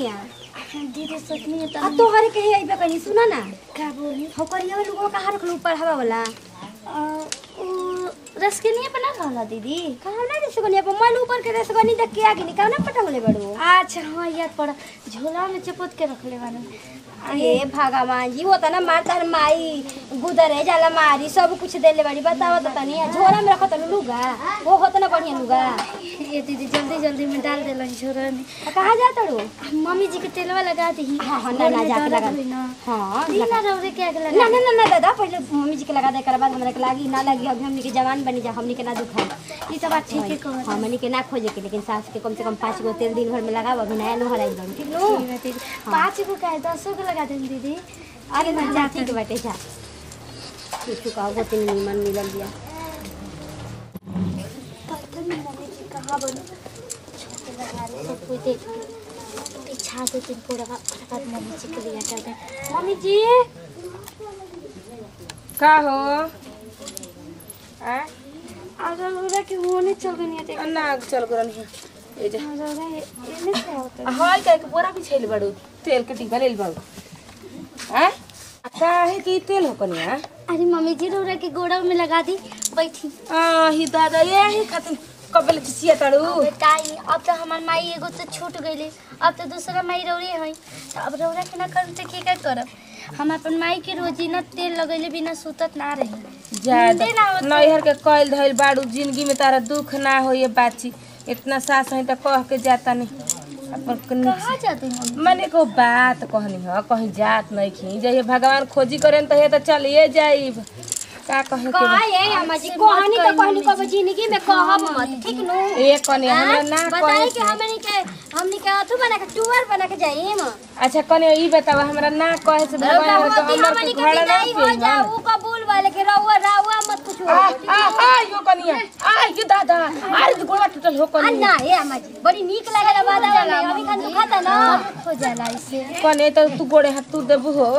कनिया दीदी सोचनी है आ तो तोहरे कहे अइबे कनी सुना ना का बोली हो करिया लोगों का हर लोग पढ़ावा वाला अ, उ रसकनिया बना रहला दीदी कहाँ ना रेस कनिया पर मन ऊपर के रेस कनी देख के आगे निकाल ना पटंगले बड़ो अच्छा हाँ याद पड़ा झोला में चपोत के रखले बानी अरे भगवान जी होता ना मार तार माई गुदरे जाला मारी सब कुछ देले बड़ी बतावा तो तनी झोला में रखत लुगा वो होता ना बढ़िया लुगा ये दीदी जल्दी जल्दी में डाल देलन झोला में आ कहाँ जाता रो मम्मी जी के तेलवा लगा दी हाँ, हाँ, ना, ना, जाके लगा दे। ना हाँ दी ना रौरे के आगे ना लगा ना ना ना दादा पहले मम्मी जी के लगा दे कर बाद हमरा के लागी ना लगी अभी हमनी के जवान बनी जा हमनी के ना दुखाई ई तो बात ठीक है कह हमनी के ना खोजे के लेकिन सास के कम से कम पाँच गो तेल दिन भर में लगाव अभी नया लोहर आई बन ठीक नो दीदी पाँच गो का है दसो को लगा दें दीदी अरे ना जा ठीक बाटे जा कुछ का वो तीन निमन मिलल दिया पता नहीं मम्मी जी कहाँ बनो छोटे लगा रहे सब कोई देख के बिछा दो दिन पूरा उसके बाद मम्मी जी के लिए चल गए मम्मी जी का हो आ अगर बोला कि होने चल गई नहीं देख ना चल गरन है ए जा अगर ये नहीं क्या होता हाय का के बोरा भी छैल बड़ू तेल के टिका लेल बड़ू आ काहे की तेल हो कनिया अरे मम्मी जी रोरा के गोड़ा में लगा दी बैठी आ ही दादा ये ही खातिर कबल चिचिया तड़ू बताई अब तो हमार माई एगो तो छूट गई अब तो दूसरा माई रौरे है तो अब रौरा के ना करम तो के क्या करब हम अपन माई के रोजी ना तेल लगैले बिना सुतत ना रही ज्यादा नींदे ना आवत नैहर के कइल धइल बाड़ू जिंदगी में तारा दुख ना हो ये बाची इतना सास है त कह के जाता नहीं अपन कनी कहाँ जाते मम्मी मने को बात कहनी ह कहीं जात नहीं खी जइए भगवान खोजी करेन त हे त चलिए जाइब का कहे के बा? का ये अम्मा जी कहानी तो कहनी कब जिंदगी में कहब मत ठीक नो ए कने हमरा ना बताई कहे कि हमनी के हमनी के अथु बना के टूर बना के जाइम अच्छा कने ई बतावा हमरा ना कहे से रउआ भगवान होती हमर हमनी के के घड़ा ना विदाई हो पे जाऊ कबूल वाले के रउआ रउआ मत कुछ आ आ आ यो कनिया आ यो दादा अरे तो गोड़ा टूटल हो कनिया अन्ना हे अम्मा जी बड़ी नीक लागेला बादावा में अभी खान दुखाता ना हो जाला इससे कने त तू गोड़े हाथ तू देबू हो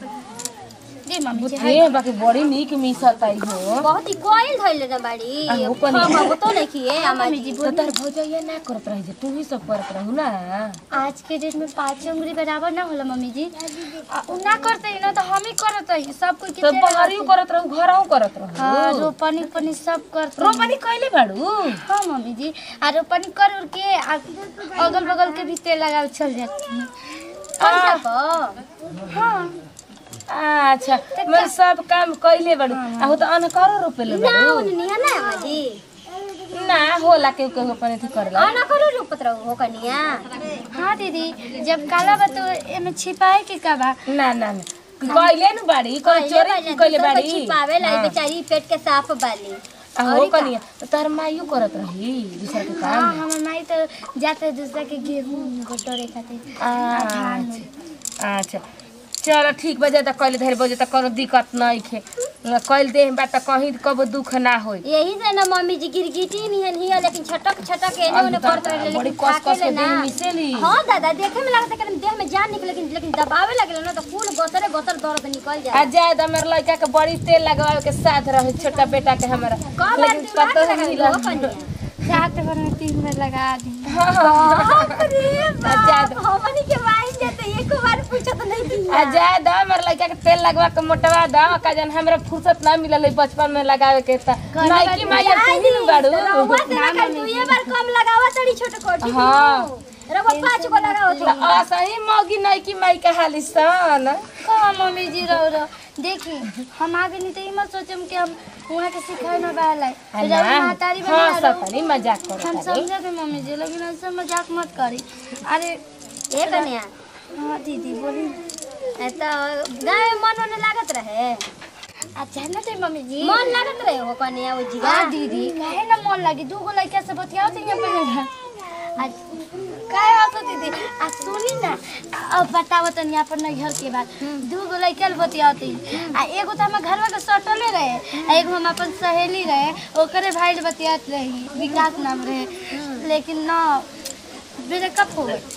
जी मम्मी जी बुझे बाकी बड़ी नीक मिसत आई हो बहुत ही कोयल धइले ना बाड़ी आ, हो कनी। हम तो नहीं किए अम्मा मम्मी जी जी तो तार भौजाइया ना करत रही जे तू ही सब करत रहू ना आज के डेट में पाँच उंगली बराबर ना होला मम्मी जी आ, उ ना करते ही ना तो हम ही करत ही सब कोई तो बाहरियो करत रहू घरहु करत हाँ रहू रोपनी उपनी सब करते रोपनी कइले बाड़ू हाँ मम्मी जी आ रोपनी कर उर के आ अगल बगल के भी तेल लगा चल जाती है पैसा पर हाँ अच्छा मैं सब काम कइले बाड़ू आ हो त अनकरो रोपेले ना बाड़ू उन्हें है ना अम्मा जी ना होला के के अपन अथी करला आना करो रूपत रहो हो कनिया हाँ दीदी जब काला बा तो एमे छिपाए के का बा ना ना ना कइले न बाड़ी कोई चोरी कइले बाड़ी छिपावे लाई बेचारी पेट के साफ बाली आ हो कनिया तो तार माइयो करत रही दूसरा के हाँ काम हमार माई तो जाते दूसरा के गेहूं गोटोरे खातिर अच्छा अच्छा चलो ठीक बजे तक कइले धरे बजे तक कोनो दिक्कत नहीं खे कइल दे बात त कहीं कबो दुख ना होई यही से ना मम्मी जी गिरगिटी निहन हिया लेकिन छटक छटक एने ओने करत रहे बड़ी लेकिन कस खाके कस के ले ना देह मिसेली हाँ दादा देखे में लगता है कि देह में जान निकले लेकिन लेकिन दबावे लगे ना तो फूल गोतरे गोतर दर्द निकल आ जाए जाए त हमर लड़का के बड़ी तेल लगवावे के साथ रहे छोटा बेटा के हमारा कब बार लेकिन दिमाग कतो लगा मिला हो कनिया रात भर में तीन बार लगा दी अरे बाप, हमनी के वाइन जाते एक बार पूछत नहीं थी आ जाए द हमर लड़का के तेल लगवा के मोटवा द का जन हमरा फुर्सत ना मिलल है बचपन में लगावे के त नहीं की माया तू ही न बाड़ू रउआ से ना कर तू ये बार कम लगावा तड़ी छोटे कोटी हाँ। रउआ पाँच गो लगाओ त असही मौगी नहीं की माई के हाली सन कहाँ मम्मी जी रहो रहो देखी हम आगे नहीं तो मत सोचम कि हम वहाँ के सिखाए ना बाहर आ जब ना महतारी हाँ बना सब तनी मजाक करो हम तारी। समझे थे मम्मी जी लेकिन ऐसे मजाक मत करी अरे ए कन्या हाँ दीदी बोली ए तो गाँव में मन होने लागत रहे अच्छा ना थे मम्मी जी मन लागत रहे हो कन्या वो जिगा हाँ दीदी काहे ना मन लगी दू गो लड़का से बतियाओ थे यहाँ पे आज काहे हंसो दीदी आ सुनी ना अब बताओ तनी अपन नैहर के बात दू गो लड़का बतियाओ थे आ एगो तो हमारे घरवा के सटले रहे आ एगो हम अपन सहेली रहे ओकरे भाई से बतियात रही विकास नाम रहे लेकिन ना ब्रेकअप हो गए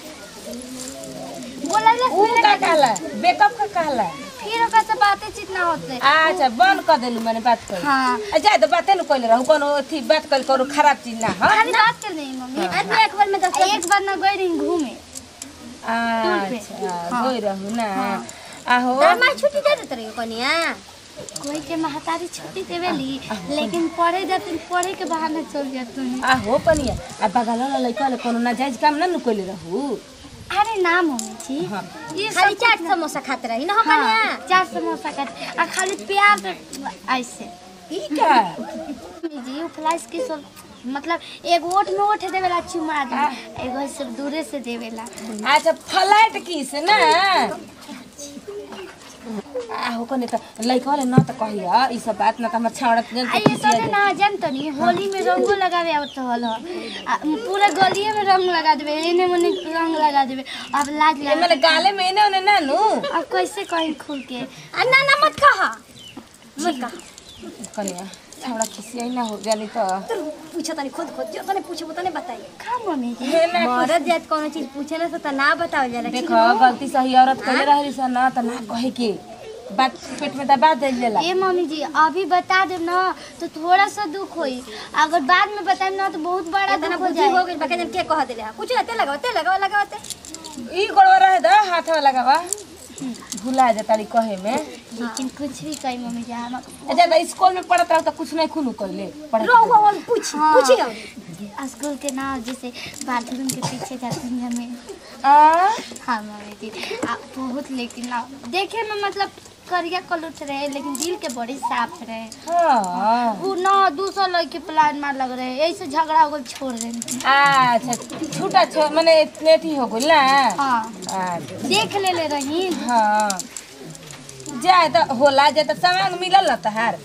बोला ऊ का कहला बेकअप का कहला फिर ओकरा से बातें चीत ना होते अच्छा बंद कर देलू मैंने बात कर हाँ जाए तो बाते न कइले रहू कोनो अथी बात कइल करू खराब चीज ना हाँ खाली बात कर रही मम्मी आ तू एक बार में दस एक बार ना गई रही घूमे अच्छा गई रहू ना आहो तार माई छुट्टी दे देत रही कनिया कोई के महतारी छुट्टी देवेली लेकिन पढ़े जाते पढ़े के बहाने चल जाते हैं आहो पनिया आ बगल वाला लइका ले कोनो नाजायज काम ना नु कइले रहू अरे ना मम्मी जी हाँ। ये खाली सब चाट समोसा खाते रही ना हाँ, कनिया चार समोसा का आ खाली प्याज ऐसे ई का मम्मी जी उ फ्लाइस की सब मतलब एगो ओठ में ओठ देवेला चुमा दे एगो सब दूरे से देवेला अच्छा फ्लाइट किस ना आहो कने त लइका वाले न त कहिया ई सब बात न त हमर छाड़त जन आ ये सब ना जान तो नहीं होली में रंगो लगावे आवत हल आ पूरा गलिए में रंग लगा देवे एने मने रंग लगा देवे अब लाज ए लगा मने गाले में ने ओने ना नु अब कैसे कहीं खुल के आ, ना ना मत कहा मत कहा कनिया छाड़ा खिसियाई ना हो जानी त तो पूछो तनी खुद खुद जो तने पूछो तने बताई का मम्मी जी हे ना मरद जात कोनो चीज पूछे ना तो ना बताओ जाला ठीक देखो गलती सही औरत कइले रहली स ना त ना कहे के बात पेट में दबा दे लेला ए मम्मी जी अभी बता देब ना तो थोड़ा सा दुख होई अगर बाद में बताएब ना तो बहुत बड़ा इतना दुख हो बुद्धि हो जाए गई बाकी जन के कह देले कुछ ते लगाओ ते लगाओ लगाओ ते ई गोड़वा रहे द हाथ में लगावा भुला जातारी कहे में लेकिन कुछ भी कही मम्मी जी हम अच्छा त स्कूल में पढ़त रहो त कुछ नहीं खुनु कइले पढ़त रो वो पूछ हाँ। पूछी रहो स्कूल के ना जैसे बाथरूम के पीछे जाते हैं हमें आ हाँ मम्मी जी आ, बहुत लेकिन ना देखे में मतलब करिया कलुट रहे लेकिन दिल के बड़ी साफ रहे हां वो ना दूसरा लड़के प्लान मार लग रहे ऐसे झगड़ा हो गल छोड़ रहे अच्छा छूटा छो माने नेठी हो गइल ना हाँ अच्छा देख ले ले रही हाँ जाए त होला जाए त सामान मिलल न तहार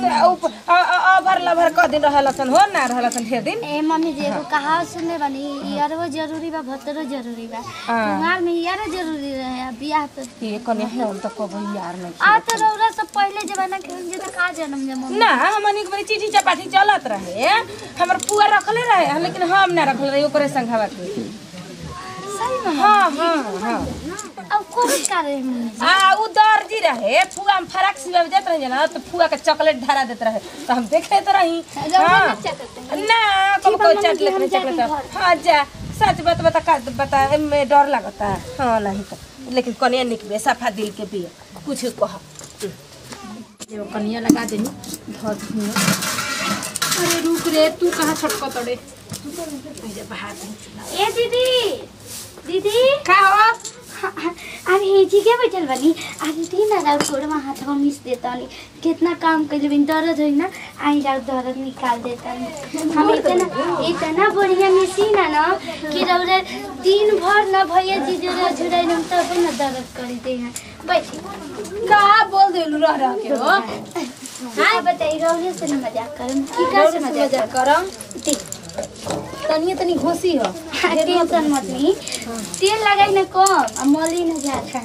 अभर लभर क दिन रहलसन हो ना रहलसन ढेर दिन ए मम्मी जी एगो कहावत सुनले बानी यारो जरूरी बा भतरो जरूरी बा हाँ। कुमार में यारो जरूरी रहे आ बियाह तो ये कने है हम त कबो यार नहीं आ तो रौरा सब पहले जमाना के हम जे त का जन्म जे मम्मी ना हमनी के बड़ी चिठी चपाटी चलत रहे हमर पुआ रखले रहे लेकिन हम ना रखले रहे ओकरे संघवा के सही में हाँ हाँ हाँ अब कोविड का रहे मम्मी जी आ उ दर्जी रहे फुआ में फराक सिवा देत रहे ना तो फुआ के चॉकलेट धरा देत रहे तो हम देखे तो रही हाँ ना कब को चॉकलेट में चॉकलेट हाँ जा सच बात बता का बता में डर लगता है हाँ नहीं तो लेकिन कनिया निकबे सफा दिल के बिया कुछ कह एगो कनिया लगा देनी धर दूँ अरे रुक रे तू कहाँ छटक तड़े ए दीदी दीदी का हो अरे हेजी के बैठल बनी अरे दी ना राउर कोड़मा हाथ में मिस देता नी कितना काम कर लेबिन दर्द होई ना आई राउर दर्द निकाल देता नी हम इतना इतना बढ़िया मशीन है ना कि रौरे दिन भर ना भैया जी जो झुराई हम तब ना दर्द कर दे हैं बैठी का बोल देलू रह रह के हो हाँ बताई रौरे से ना मजाक करम की का से मजाक मजा करम दी तनिए तनी घोसी हो टेंशन मत ली तेल लगाई ना कम आ मली ना ज्यादा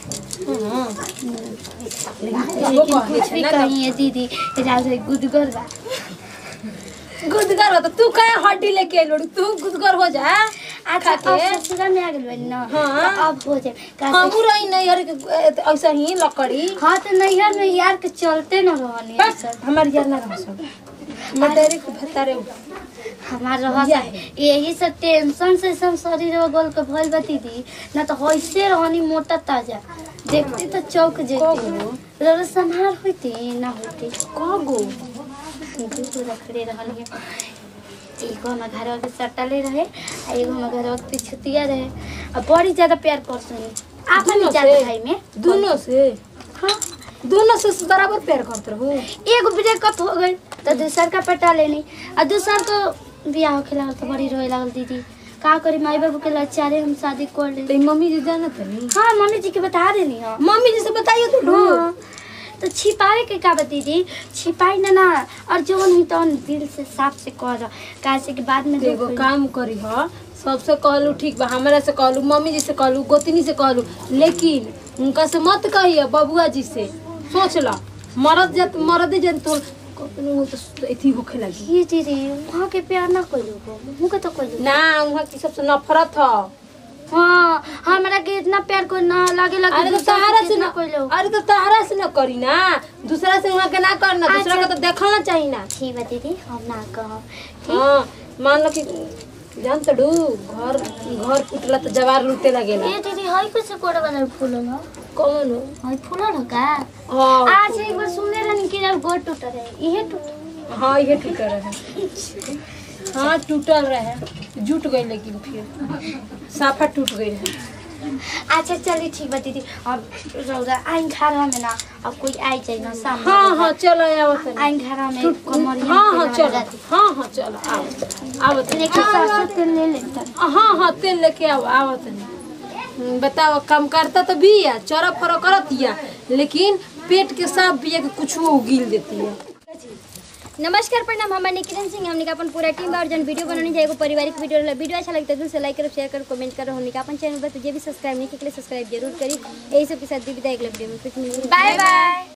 लेकिन कुछ भी कहिए दीदी राउर गुदगर बा गुदगर हो तो तू कहे हड्डी लेके लोड़ तू गुदगर हो जा अच्छा खा अब के ससुरा में आ गइल बानी ना हाँ। तो अब हो जाए का हमू रही नहीं हर के ऐसा ही लकड़ी हाँ तो नैहर में यार के चलते न रहनी बस हमार यार ना रह सब मैं डायरेक्ट भतारे हमार रह यही सब टेंशन से सब शरीर में गोल के भइल बा दीदी ना तो होइसे रहनी मोटा ताजा देखते तो चौक जेती रोज संहार होती ना होती कगो दूगो रखले रहल है एगो हमार घर के सटले रहे आ एगो हमार घर के पिछुतिया रहे आ बड़ी ज्यादा प्यार करसनी आपन दोनों जात से? भाई में दोनों से हाँ दोनों से बराबर प्यार करते रहो एगो ब्रेकअप हो गई तो दूसर का पटा लेनी आ दूसर को बियाह होके लागल तो बड़ी रोए लागल दीदी का करी माई बाबू के लाचारे हम शादी कर ले तो मम्मी जी जाना तनी हाँ मम्मी जी के बता देनी हो मम्मी जी से बताइए तो ढूंढ हाँ तो छिपावे के का बा दीदी छिपाई ना ना और जौन हुई तौन दिल से साफ से कर कैसे के बाद में तो दुख एगो होई। काम करी ह सबसे कहलू ठीक बा हमरा से कहलू मम्मी जी से कहलू गोतनी से कहलू लेकिन उनका से मत कहिए बबुआ जी से सोच ला मरद जत मरद जन तो कखनो तो एथी होखे लगी ये दीदी वहाँ के प्यार ना कोई लोग मुँह के तो कोई लोग ना वहाँ की सबसे नफरत ह हाँ हमरा के इतना प्यार कोई ना लागे लगे अरे तो दूसरा तहरा के से इतना ना कोई लोग अरे तो तहरा से ना करी ना दूसरा से वहाँ के ना करना दूसरा अच्छा। के तो देखना चाहिए ना ठीक बा दीदी हम ना कहब ठीक हाँ मान लो कि जान तड़ू घर घर कुटला तो जवार लूटे लगेला ए दीदी हई कैसे कोड़ा वाला फूल हो कौन हो हई फूल हो का हाँ आज एक बार सुनले रहनी कि जब गोड़ टूट रहे इहे टूट हाँ ये टूटल रहे हाँ टूटल रहे जुट गई लेकिन फिर साफा टूट गई रहे अच्छा चलिए ठीक बा दीदी अब रौदा आइन घर में ना अब कोई आई जाए ना सामने हाँ हाँ चलो आवत नहीं आइन घर में कमरिया हाँ हाँ में चलो जाती। हाँ हाँ चलो आओ आवत नहीं लेकिन सरसों तेल ले लेता हाँ हाँ तेल लेके आओ आवत नहीं बताओ काम करता तो भी है चौरा फरो करत या लेकिन पेट के साफ भी है कि कुछ वो उगील देती है नमस्कार प्रणाम हमारे निकिरन सिंह हमने का अपन पूरा टीम बा और जन वीडियो बनाने जाएगा परिवारिक वीडियो रहला वीडियो अच्छा लगता है दिल से लाइक करो शेयर करो कमेंट करो हमने का अपन चैनल पर तुझे भी सब्सक्राइब नहीं किया सब्सक्राइब जरूर करी यही सब के साथ दी विदाई अगले वीडियो में कुछ नहीं बाय बाय